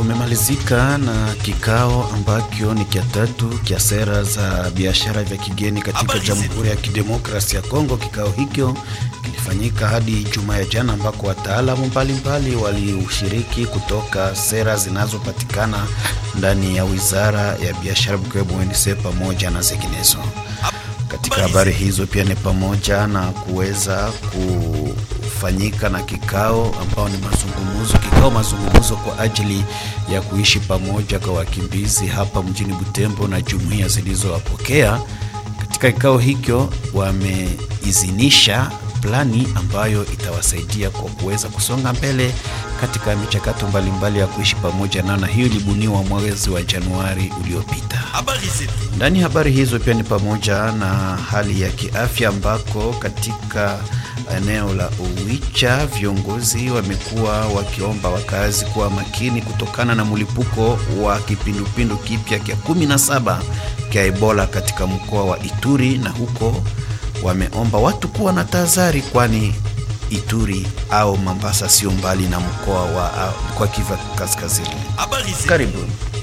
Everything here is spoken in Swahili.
Kumemalizika na kikao ambacho ni kia tatu kia sera za biashara vya kigeni katika Jamhuri ya Kidemokrasia ya Kongo. Kikao hicho kilifanyika hadi Ijumaa ya jana, ambako wataalamu mbalimbali walioshiriki kutoka sera zinazopatikana ndani ya Wizara ya Biashara mkiwemo UNC pamoja na zinginezo. Katika habari hizo pia ni pamoja na kuweza kufanyika na kikao ambao ni mazungumzo, kikao mazungumzo kwa ajili ya kuishi pamoja kwa wakimbizi hapa mjini Butembo na jumuiya zilizowapokea. Katika kikao hicho wameidhinisha plani ambayo itawasaidia kwa kuweza kusonga mbele katika michakato mbalimbali ya kuishi pamoja nao, na hiyo ilibuniwa mwezi wa Januari uliopita. Ndani ya habari hizo pia ni pamoja na hali ya kiafya ambako katika eneo la Uwicha viongozi wamekuwa wakiomba wakazi kuwa makini kutokana na mlipuko wa kipindupindu kipya kya 17 kya Ebola katika mkoa wa Ituri, na huko wameomba watu kuwa na tahadhari, kwani Ituri au Mambasa sio mbali na mkoa wa mkoa Kivu Kaskazini. Karibu.